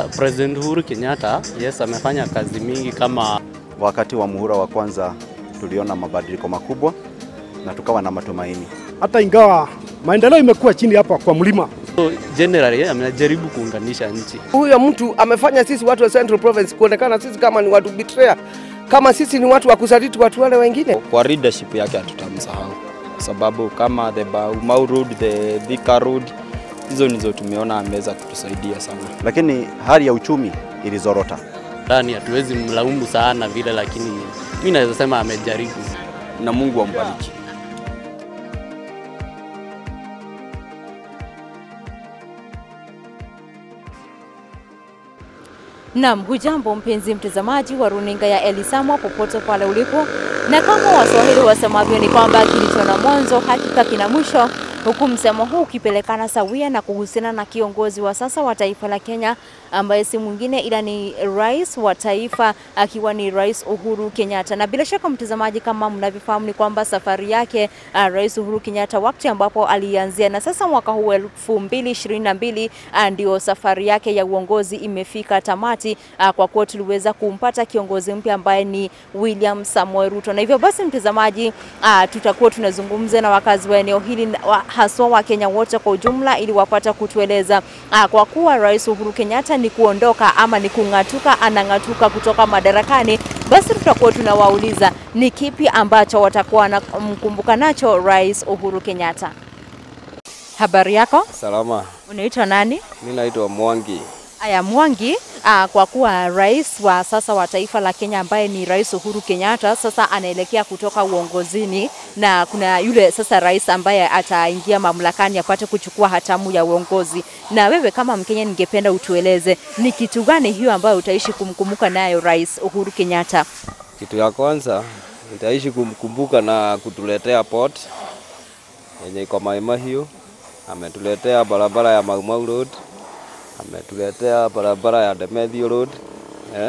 President Uhuru Kenyatta, yes, amefanya kazi mingi kama Wakati wa muhula wa kwanza tuliona mabadiliko makubwa na tukawa na matumaini. hata ingawa maendeleo imekuwa chini hapa kwa mlima. so, generally amejaribu kuunganisha nchi. Huyo mtu amefanya sisi watu wa Central Province kuonekana sisi kama ni watu betrayer, kama sisi ni watu wa kusaliti watu wale wengine. Kwa leadership yake hatutamsahau, sababu kama the Mau Road, the Thika Road, hizo ndizo tumeona ameweza kutusaidia sana. Lakini hali ya uchumi ilizorota. Ndani hatuwezi mlaumu sana vile, lakini mi naweza sema amejaribu. na Mungu ambariki. Naam, hujambo mpenzi mtazamaji wa runinga ya Elisama popote pale ulipo, na kama Waswahili wasemavyo ni kwamba kilicho na mwanzo hakika kina mwisho, huku msemo huu ukipelekana sawia na kuhusiana na kiongozi wa sasa wa taifa la Kenya ambaye si mwingine ila ni rais wa taifa akiwa ni Rais Uhuru Kenyatta. Na bila shaka mtazamaji, kama mnavyofahamu ni kwamba safari yake uh, Rais Uhuru Kenyatta wakati ambapo alianzia na sasa mwaka huu elfu mbili ishirini na mbili uh, ndio safari yake ya uongozi imefika tamati uh, kwa kuwa tuliweza kumpata kiongozi mpya ambaye ni William Samoei Ruto, na hivyo basi mtazamaji, uh, tutakuwa tunazungumza na wakazi wa eneo hili na- wa, haswa wa Kenya wote kwa ujumla ili wapata kutueleza uh, kwa kuwa Rais Uhuru Kenyatta ni kuondoka ama ni kung'atuka, anang'atuka kutoka madarakani, basi tutakuwa tunawauliza ni kipi ambacho watakuwa wanamkumbuka nacho Rais Uhuru Kenyatta. Habari yako, Salama, unaitwa nani? mi naitwa Mwangi. Aya Mwangi, uh, kwa kuwa rais wa sasa wa taifa la Kenya ambaye ni Rais Uhuru Kenyatta sasa anaelekea kutoka uongozini, na kuna yule sasa rais ambaye ataingia mamlakani apate kuchukua hatamu ya uongozi. Na wewe kama Mkenya, ningependa utueleze ni kitu gani hiyo ambayo utaishi kumkumbuka nayo Rais Uhuru Kenyatta? Kitu ya kwanza nitaishi kumkumbuka na kutuletea port yenye iko Maima hiyo. Ametuletea barabara ya Mau Mau Road, ametuletea barabara ya Demethio Road eh.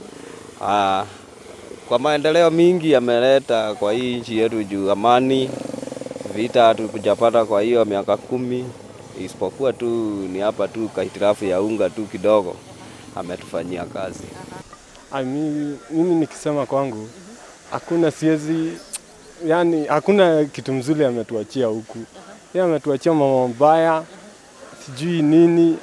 Ah, kwa maendeleo mingi ameleta kwa hii nchi yetu juu amani, vita hatukujapata kwa hiyo miaka kumi, isipokuwa tu ni hapa tu kahitirafu ya unga tu kidogo ametufanyia kazi. Ah, mimi, mimi nikisema kwangu hakuna siezi, yani hakuna kitu mzuri ametuachia huku. Yeye ametuachia mambo mabaya, sijui nini.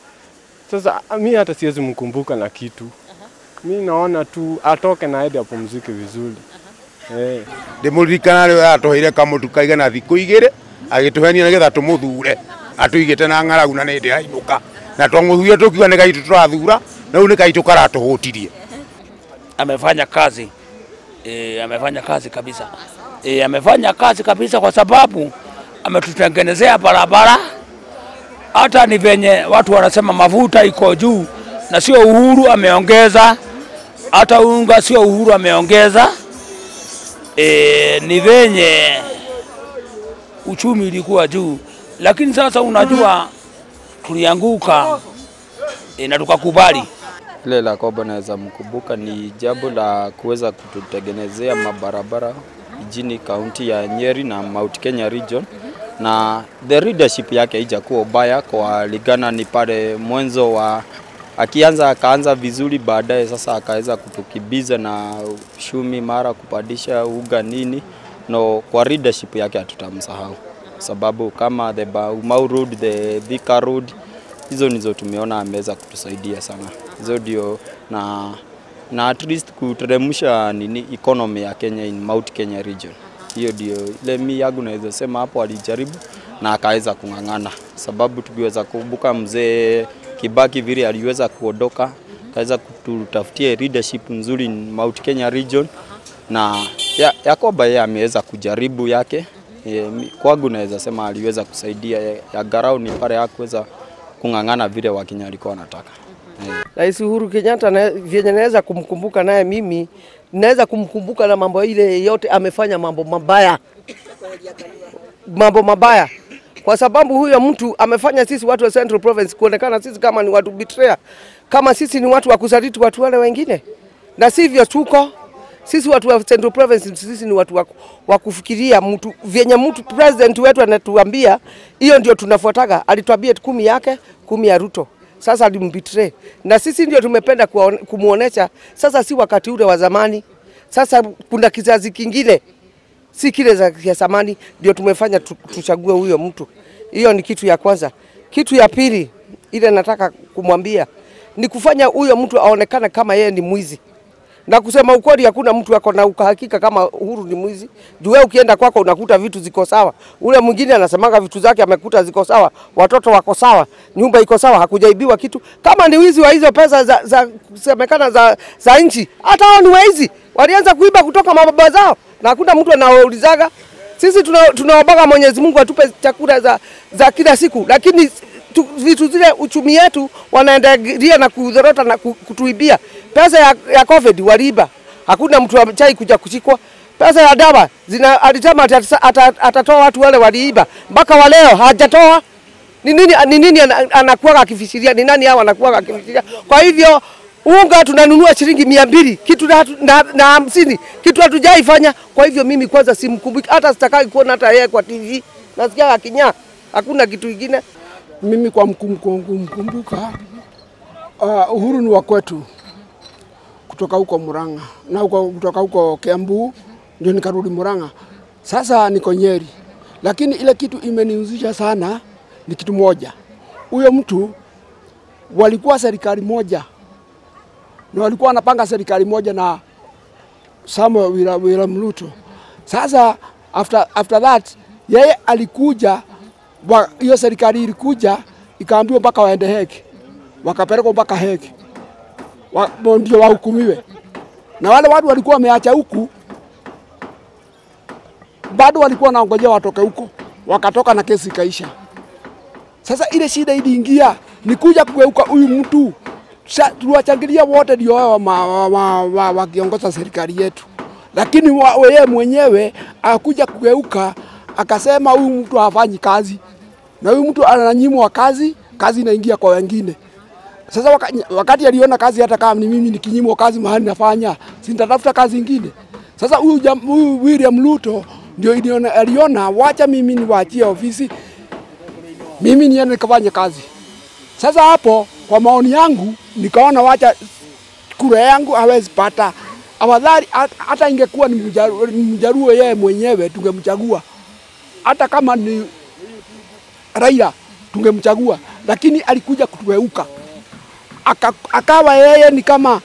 Sasa ah, mi hata siwezi mkumbuka na kitu. Mi naona tu atoke na aende apumzike vizuri. Eh. ndimuririkana rä atåheire kamå kaigana thikå igä rä agä tå henia nä getha tå må thure atå igä te na ng'aragu na nä ndä rainå ka na twamå thurire tå kiuga nä gaitå tå rathura na rä u nä gaitå karatå hå tirie amefanya kazi e, amefanya kazi kabisa e, amefanya kazi kabisa kwa sababu ametutengenezea barabara. Hata ni venye watu wanasema mafuta iko juu, na sio Uhuru ameongeza, hata unga sio Uhuru ameongeza. E, ni venye uchumi ilikuwa juu, lakini sasa unajua tulianguka e, na tukakubali. Ile la kwamba naweza mkumbuka ni jambo la kuweza kututengenezea mabarabara jijini kaunti ya Nyeri na Mount Kenya region, na the leadership yake haijakuwa ubaya kwa ligana, ni pale mwanzo wa akianza akaanza vizuri, baadaye sasa akaweza kutukibiza na shumi mara kupandisha uga nini, no kwa leadership yake hatutamsahau, sababu kama the Mau Road, the Thika Road hizo ndizo tumeona ameweza kutusaidia sana. Hizo ndio na na at least kuteremsha nini economy ya Kenya in Mount Kenya region. Hiyo ndio ile mi yangu naweza sema hapo alijaribu na akaweza kung'ang'ana, sababu tukiweza kumbuka mzee Kibaki vile aliweza kuondoka, akaweza kututafutia leadership nzuri in Mount Kenya region, na ya, ya kwamba yeye ameweza kujaribu yake e, mi- kwangu naweza sema aliweza kusaidia ya, ya garau ni pale hakuweza kung'ang'ana vile Wakenya walikuwa wanataka. Eh. Rais Uhuru Kenyatta na, vyenye naweza kumkumbuka naye mimi naweza kumkumbuka na mambo ile yote amefanya mambo mabaya, mambo mabaya, kwa sababu huyo mtu amefanya sisi watu wa Central Province kuonekana sisi kama ni watu betrayer, kama sisi ni watu wa kusaliti watu wale wengine, na sivyo tuko sisi watu wa Central Province, sisi ni watu wa, wa kufikiria mtu vyenye mtu president wetu anatuambia, hiyo ndio tunafuataga. Alituambia kumi yake kumi ya Ruto sasa alimbitray, na sisi ndio tumependa kuwaone- kumuonesha sasa, si wakati ule wa zamani. Sasa kuna kizazi kingine, si kile za ya zamani, ndio tumefanya tu- tuchague huyo mtu. Hiyo ni kitu ya kwanza. Kitu ya pili ile nataka kumwambia ni kufanya huyo mtu aonekane kama yeye ni mwizi na kusema ukweli, hakuna mtu ako na uhakika kama Uhuru ni mwizi. Juu wewe ukienda kwako unakuta vitu ziko sawa, ule mwingine anasemanga vitu zake amekuta ziko sawa, watoto wako sawa, nyumba iko sawa, hakujaibiwa kitu. Kama ni wizi wa hizo pesa za, za kusemekana za, za nchi, hata hao ni waizi, walianza kuiba kutoka mababa zao na hakuna mtu anawaulizaga. Sisi tuna- tunaombaga Mwenyezi Mungu atupe chakula za, za kila siku, lakini tu, vitu zile uchumi yetu wanaendelea na kudhorota na ku- kutuibia. Pesa ya, ya COVID waliiba, hakuna mtu amechai kuja kushikwa. Pesa ya dawa zina alisema atasa- ata- atatoa watu wale waliiba, mpaka wa leo hajatoa. Ni nini ni nini ana- anakuwa akifisiria? Ni nani hao anakuwa akifisiria? Kwa hivyo unga tunanunua shilingi mia mbili kitu na, na, na hamsini kitu hatujaifanya. Kwa hivyo mimi kwanza simkumbuki, hata sitakai kuona hata yeye kwa TV, nasikia akinyaa, hakuna kitu kingine. Mimi kwa mkum- kumkumbuka uh, Uhuru ni wa kwetu kutoka huko Murang'a na huko, kutoka huko Kiambu ndio nikarudi Murang'a. Sasa niko Nyeri, lakini ile kitu imenihuzisha sana ni kitu moja, huyo mtu walikuwa serikali moja na walikuwa wanapanga serikali moja na Samuel William William Ruto. Sasa after, after that yeye alikuja wa- hiyo serikali ilikuja ikaambiwa mpaka waende heki, wakapelekwa mpaka heki wa, bo- ndio wahukumiwe, na wale watu walikuwa wameacha huku bado walikuwa wanaongojea watoke huko, wakatoka na kesi ikaisha. Sasa ile shida iliingia ni kuja kugeuka huyu mtu Sa- tuliwachangilia wote ndio wao wakiongoza wa, wa, wa, wakiongoza serikali yetu, lakini wa- yeye mwenyewe akuja kugeuka akasema huyu mtu hafanyi kazi, na huyu mtu ananyimwa kazi, kazi inaingia kwa wengine. Sasa waka, wakati aliona kazi, hata kama ni mimi nikinyimwa kazi mahali nafanya, si nitatafuta kazi ingine. Sasa huyu jam- huyu William Ruto ndio iliona, aliona wacha mimi niwaachie ofisi, mimi niende nikafanye kazi. Sasa hapo kwa maoni yangu nikaona wacha kura yangu hawezi pata. Afadhali hat- hata ingekuwa ni mjaruo, ni mjaruo yeye mwenyewe tungemchagua, hata kama ni Raila tungemchagua, lakini alikuja kutugeuka Aka, akawa yeye ni kama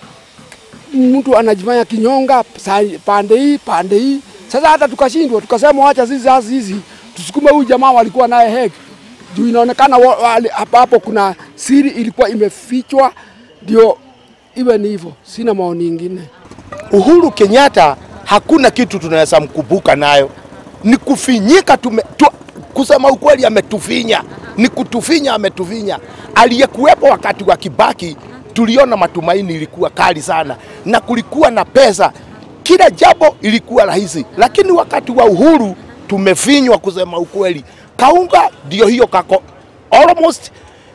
mtu anajifanya kinyonga sa- pande hii pande hii. Sasa hata tukashindwa, tukasema wacha sisi sasa hizi tusukume huyu jamaa walikuwa naye heki juu inaonekana wa- wale- hapa hapo kuna siri ilikuwa imefichwa, ndio iwe ni hivyo. Sina maoni ingine. Uhuru Kenyatta hakuna kitu tunaweza mkumbuka nayo, ni kufinyika tume, tu, kusema ukweli ametufinya, ni kutufinya, ametufinya. Aliyekuwepo wakati wa Kibaki tuliona matumaini ilikuwa kali sana na kulikuwa na pesa, kila jambo ilikuwa rahisi, lakini wakati wa Uhuru tumefinywa, kusema ukweli. Kaunga ndio hiyo kako almost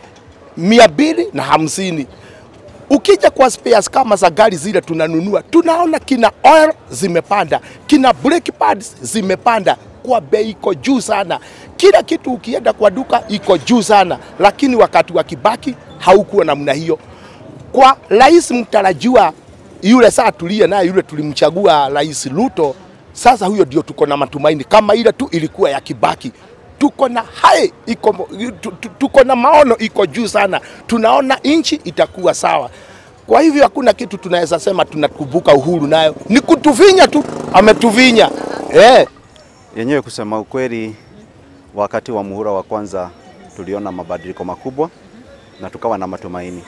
mia mbili na hamsini ukija kwa spares kama za gari zile tunanunua, tunaona kina oil zimepanda, kina brake pads zimepanda kwa bei iko juu sana. Kila kitu ukienda kwa duka iko juu sana, lakini wakati wa Kibaki haukuwa namna hiyo. Kwa rais mtarajiwa yule saa tuliye naye yule tulimchagua Rais Ruto, sasa huyo ndio tuko na matumaini kama ile tu ilikuwa ya Kibaki tuko na hai iko, tu- tu- tuko na maono iko juu sana, tunaona nchi itakuwa sawa. Kwa hivyo hakuna kitu tunaweza sema tunakumbuka Uhuru nayo ni kutuvinya tu, ametuvinya eh. Yenyewe kusema ukweli, wakati wa muhula wa kwanza tuliona mabadiliko makubwa na tukawa na matumaini,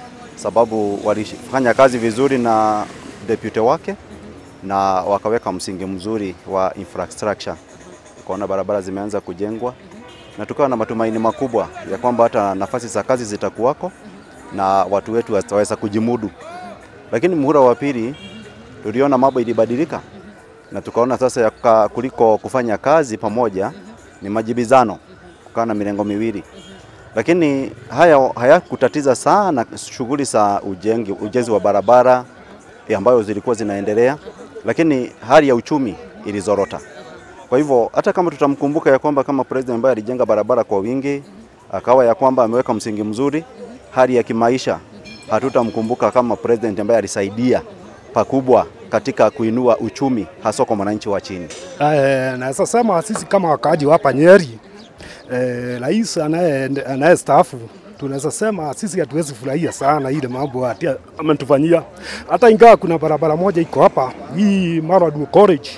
sababu walifanya kazi vizuri na deputy wake na wakaweka msingi mzuri wa infrastructure, ukaona barabara zimeanza kujengwa na tukawa na matumaini makubwa ya kwamba hata nafasi za kazi zitakuwako na watu wetu wataweza kujimudu. Lakini muhula wa pili tuliona mambo ilibadilika na tukaona sasa ya ka- kuliko kufanya kazi pamoja ni majibizano, kukaa na milengo miwili, lakini haya hayakutatiza sana shughuli za ujenzi, ujenzi wa barabara eh, ambayo zilikuwa zinaendelea, lakini hali ya uchumi ilizorota. Kwa hivyo hata kama tutamkumbuka ya kwamba kama president ambaye alijenga barabara kwa wingi, akawa ya kwamba ameweka msingi mzuri, hali ya kimaisha, hatutamkumbuka kama president ambaye alisaidia pakubwa katika kuinua uchumi hasa kwa mwananchi wa chini. Eh, naweza sema sisi kama wakaaji wa hapa Nyeri, eh, rais anaye anayestaafu tunaweza sema sisi hatuwezi furahia sana ile mambo ati ametufanyia, hata ingawa kuna barabara moja iko hapa hii Maradu College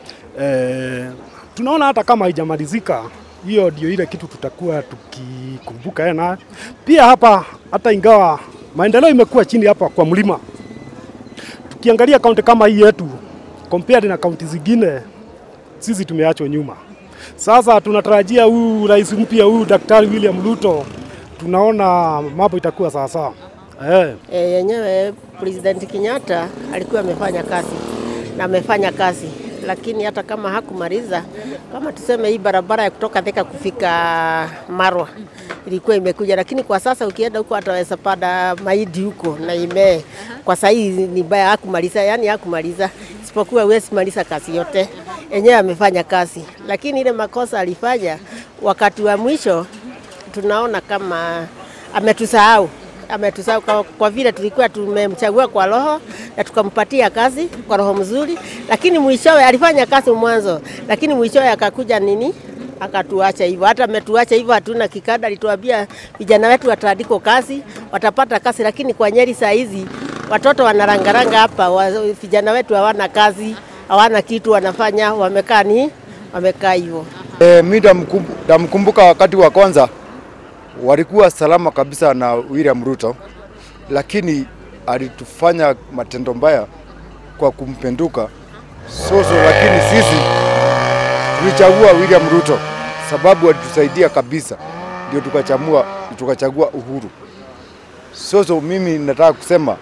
eh, tunaona hata kama haijamalizika hiyo ndio ile kitu tutakuwa tukikumbuka yeye nayo. Pia hapa hata ingawa maendeleo imekuwa chini hapa kwa mlima, tukiangalia kaunti kama hii yetu compared na kaunti zingine, sisi tumeachwa nyuma. Sasa tunatarajia huyu rais mpya huyu Daktari William Ruto, tunaona mambo itakuwa sawasawa eh. E, yenyewe President Kenyatta alikuwa amefanya kazi na amefanya kazi, lakini hata kama hakumaliza, kama tuseme hii barabara ya kutoka Thika kufika Marwa ilikuwa imekuja, lakini kwa sasa ukienda huko ataweza pada maidi huko na imee. Kwa sasa hii ni baya, hakumaliza, yani hakumaliza, isipokuwa huwezi maliza kazi yote. Yenyewe amefanya kazi, lakini ile makosa alifanya wakati wa mwisho tunaona kama ametusahau ametusahau kwa, kwa vile tulikuwa tumemchagua kwa roho na tukampatia kazi kwa roho mzuri, lakini mwishowe alifanya kazi mwanzo, lakini mwishowe akakuja nini akatuacha hivyo. Hata ametuacha hivyo, hatuna kikada. Alituambia vijana wetu wataandikwa kazi, watapata kazi, lakini kwa Nyeri saa hizi watoto wanarangaranga hapa, wa- vijana wetu hawana kazi, hawana kitu wanafanya, wamekaa ni wamekaa hivyo. E, mi ndamkumbu- ndamkumbuka wakati wa kwanza walikuwa salama kabisa na William Ruto, lakini alitufanya matendo mbaya kwa kumpenduka Soso, lakini sisi tulichagua William Ruto sababu alitusaidia kabisa, ndio tukachamua tukachagua Uhuru. Soso, mimi nataka kusema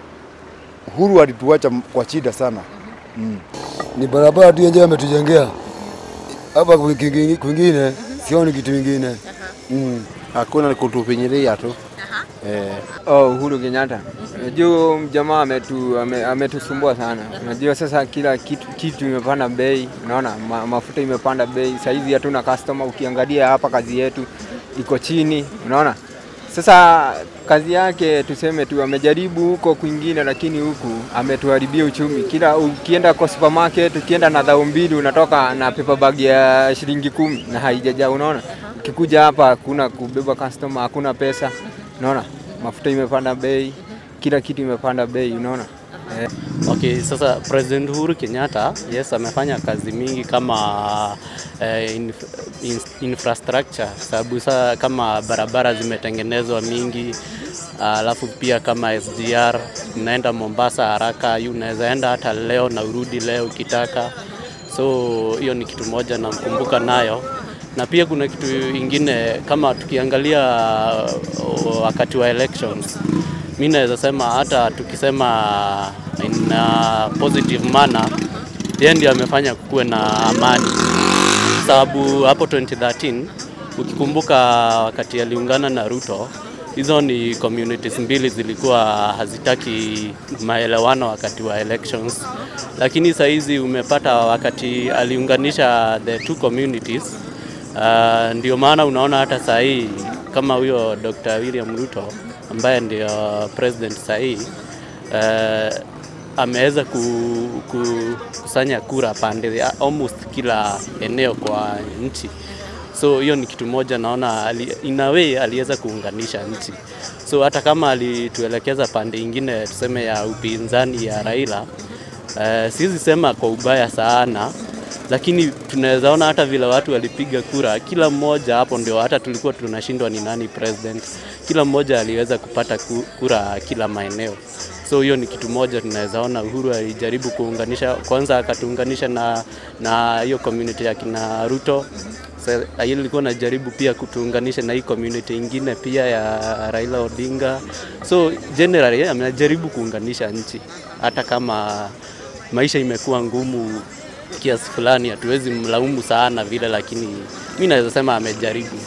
Uhuru alituacha kwa shida sana mm. ni barabara tu yenyewe ametujengea hapa, kwingi- kwingine sioni kitu kingine mm. Hakuna ni kutufinyilia tu. Eh. Oh, Uhuru Kenyatta. Unajua jamaa ametu, ame, ametusumbua sana. Unajua sasa kila kitu, kitu imepanda bei, unaona ma, mafuta imepanda bei. Sasa hivi hatuna customer, ukiangalia hapa kazi yetu iko chini, unaona. Sasa kazi yake tuseme tu amejaribu huko kwingine, lakini huku ametuharibia uchumi. Kila ukienda kwa supermarket, ukienda na dhao mbili unatoka na paper bag ya shilingi kumi na haijajaa, unaona. Ukikuja hapa hakuna kubeba customer, hakuna pesa, unaona. Mafuta imepanda bei, kila kitu imepanda bei, unaona. Eh. Okay, sasa President Uhuru Kenyatta yes, amefanya kazi mingi kama eh, inf in infrastructure, sababu saa kama barabara zimetengenezwa mingi, alafu pia kama SGR unaenda Mombasa haraka, yu unaweza enda hata leo na urudi leo ukitaka. So hiyo ni kitu moja namkumbuka nayo, na pia kuna kitu ingine kama tukiangalia uh, wakati wa elections mi naweza sema hata tukisema in a positive manner, yeye ndio amefanya kukuwe na amani, sababu hapo 2013 ukikumbuka wakati aliungana na Ruto, hizo ni communities mbili zilikuwa hazitaki maelewano wakati wa elections, lakini saa hizi umepata wakati aliunganisha the two communities Uh, ndio maana unaona hata saa hii kama huyo Dr. William Ruto ambaye ndio president saa hii uh, ameweza ku, ku, kusanya kura pande ya almost kila eneo kwa nchi. So hiyo ni kitu moja naona ali, in a way aliweza kuunganisha nchi. So hata kama alituelekeza pande ingine tuseme ya upinzani ya Raila, uh, siwezi sema kwa ubaya sana lakini tunaweza ona hata vile watu walipiga kura, kila mmoja hapo ndio hata tulikuwa tunashindwa ni nani president. Kila mmoja aliweza kupata ku- kura kila maeneo, so hiyo ni kitu moja tunaweza ona. Uhuru alijaribu kuunganisha, kwanza akatuunganisha na na hiyo community ya kina Ruto. Sa- hiyo ilikuwa najaribu pia kutuunganisha na hii community ingine pia ya Raila Odinga. So generally amejaribu kuunganisha nchi, hata kama maisha imekuwa ngumu kiasi fulani, hatuwezi mlaumu sana vile, lakini mi naweza sema amejaribu.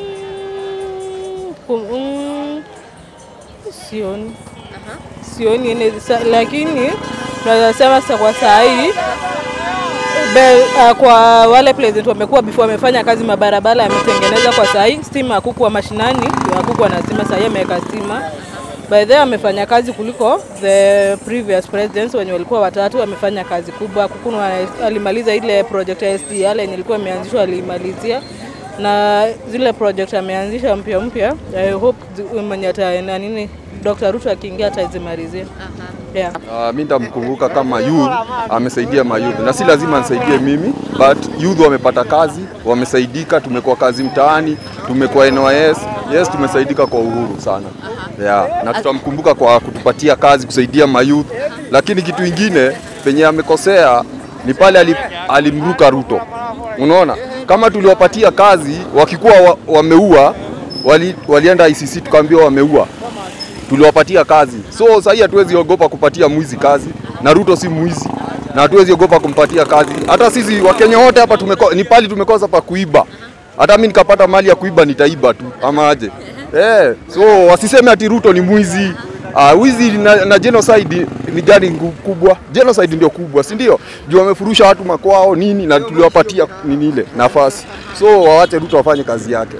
Kum- mm, sioni sioni ine- sa- lakini naweza sema sa kwa saa hii Be, uh, kwa wale president wamekuwa before wamefanya kazi mabarabara yametengeneza kwa sahi, stima hakukuwa mashinani, hakukuwa na stima, sahi ameweka stima. By the way amefanya kazi kuliko the previous presidents wenye walikuwa watatu, wamefanya kazi kubwa. Kukunu alimaliza ile project ya SDL yenye ilikuwa imeanzishwa, alimalizia na zile project ameanzisha mpya mpya. I hope zi- mwenye ata na nini Dr. Ruto akiingia atazimalizia. Yeah. Uh, mi nitamkumbuka kama youth amesaidia mayouth, na si lazima nisaidie mimi, but youth wamepata kazi, wamesaidika, tumekuwa kazi mtaani, tumekuwa NYS, yes, tumesaidika kwa uhuru sana yeah. Na tutamkumbuka kwa kutupatia kazi, kusaidia mayouth, lakini kitu ingine penye amekosea ni pale ali, alimruka Ruto. Unaona, kama tuliwapatia kazi wakikuwa wa, wameua wali, walienda ICC tukaambiwa wameua tuliwapatia kazi. So sasa hii hatuwezi ogopa kupatia mwizi kazi, na Ruto si mwizi, na hatuwezi ogopa kumpatia kazi. Hata sisi Wakenya wote hapa tumeko, ni pali tumekosa pa kuiba. Hata mimi nikapata mali ya kuiba nitaiba tu ama aje? Eh, so wasiseme ati Ruto ni mwizi. Uh, wizi na, na genocide ni gani ngu- kubwa? Genocide ndio kubwa, si ndio? Juu wamefurusha watu makwao nini, na tuliwapatia nini ile nafasi. So wawache Ruto afanye kazi yake.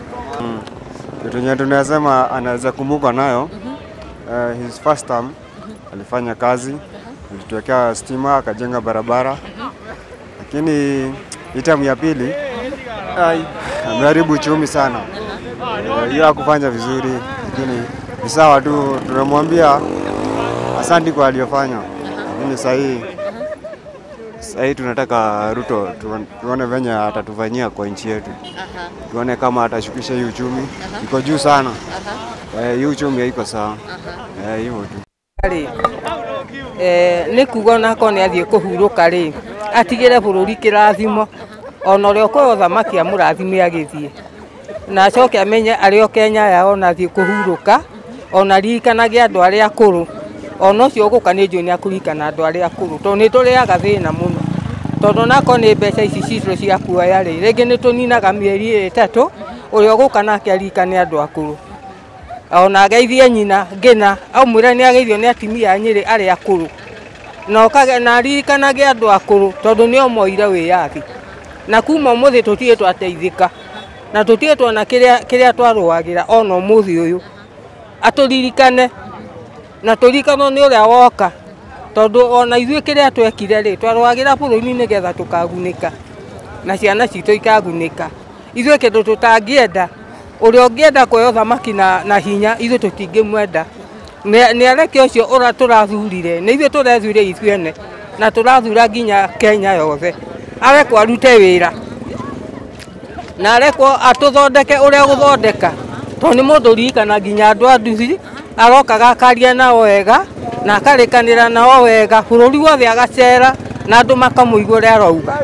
Kitu yenye tunasema anaweza kumbuka nayo uh, his first term alifanya kazi, alituwekea stima, akajenga barabara, lakini hii term ya pili ai, ameharibu uchumi sana. Eh, Hiyo hakufanya vizuri, lakini ni sawa tu, tunamwambia asanti kwa aliyofanya, lakini sahii sahii tunataka Ruto tuone- tuone venye atatufanyia kwa nchi yetu tuone kama atashukisha hii uchumi iko juu sana. Eh, hii uchumi haiko sawa. Eh, hivyo tu. rĩ eh, nĩ kuga onako nĩ athiĩ kũhurũka rĩ atigĩre bũrũri kĩrathimo ona ũrĩa ũkoya ũthamaki amũrathime agĩthiĩ na acoke amenye arĩ o Kenya yao ona athiĩ kũhurũka ona ririkanage andũ arĩa akũrũ ona ũcio ũgũka nĩ njũĩ nĩ akũririkana andũ arĩa akũrũ tondũ nĩ tũrĩaga thĩna mũno tondũ nako nĩ mbeca ici citũ cia kuoya rĩ rĩngĩ nĩ tũninaga mĩeri ĩtatũ ũrĩa ũgũka nake aririkane andũ akũrũ ona ageithie nyina ngina aumwĩre nĩ ageithio nĩ atimia a nyĩrĩ arĩa akũrũ na okage na aririkanage andũ akũrũ tondũ nĩo moire wĩyathi na kuma ũmũthĩ tũtirĩ twateithĩka na tũtirĩ tuona kĩrĩa kĩrĩa twarũagĩra ona ũmũthĩ ũyũ atũririkane na tũririkanwo nĩ ũrĩa woka tondũ ona ithuĩ kĩrĩa twekire rĩ twarũagĩra bũrũri nĩgetha tũkagunĩka na ciana citũ ikagunĩka ithuĩ kĩndũ tũtangĩenda ũrĩa ũngĩenda kuoya ũthamaki na, na hinya ithuĩ tũtingĩmwenda Nĩ- nĩ areke ũcio ũra tũrathurire nĩ ithuĩ tũrethurire ithuĩ ene na tũrathura nginya Kenya yothe arekwo arute wĩra na arekwo atũthondeke ũrĩa gũthondeka tondũ nĩ mũndũ ririkana nginya andũ a nduthi arokaga akaria nao wega na akarĩkanĩra nao wega bũrũri wothe agacera na andũ makamũigua ũrĩa arauga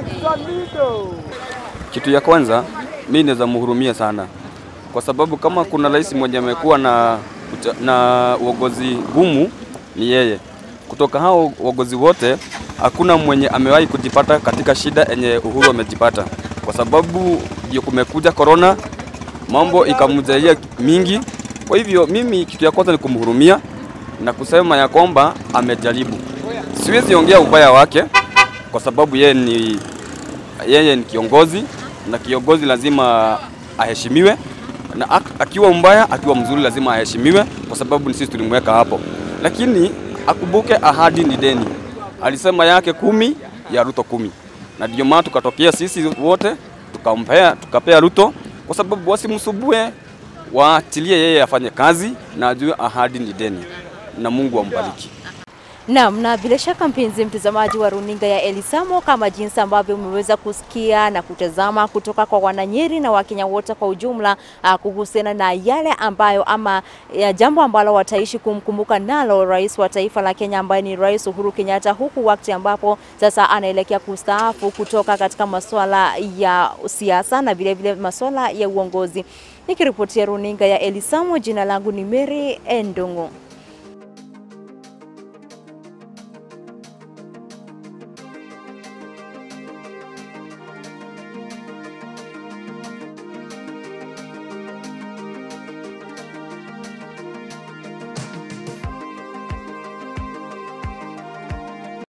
Kitu ya kwanza mi naweza mhurumia sana, kwa sababu kama kuna rais mwenye amekuwa na, ucha- na uongozi gumu ni yeye. Kutoka hao uongozi wote hakuna mwenye amewahi kujipata katika shida yenye Uhuru amejipata, kwa sababu ndio kumekuja corona, mambo ikamjalia mingi. Kwa hivyo mimi kitu ya kwanza ni kumhurumia na kusema ya kwamba amejaribu. Siwezi ongea ubaya wake kwa sababu yeye ni yeye ni kiongozi na kiongozi lazima aheshimiwe, na ak- akiwa mbaya, akiwa mzuri, lazima aheshimiwe kwa sababu ni sisi tulimweka hapo. Lakini akumbuke ahadi ni deni. Alisema yake kumi ya Ruto kumi, na ndio maana tukatokea sisi wote tukampea tukapea Ruto kwa sababu wasimsubue, waachilie yeye afanye kazi na ajue ahadi ni deni, na Mungu ambariki. Naam, na bila shaka mpenzi mtazamaji wa runinga ya Elisamo, kama jinsi ambavyo umeweza kusikia na kutazama kutoka kwa Wananyeri na Wakenya wote kwa ujumla uh, kuhusiana na yale ambayo ama ya jambo ambalo wataishi kumkumbuka nalo rais wa taifa la Kenya ambaye ni Rais Uhuru Kenyatta, huku wakati ambapo sasa anaelekea kustaafu kutoka katika masuala ya siasa na vilevile masuala ya uongozi. Nikiripotia runinga ya Elisamo, jina langu ni Mary Endungu.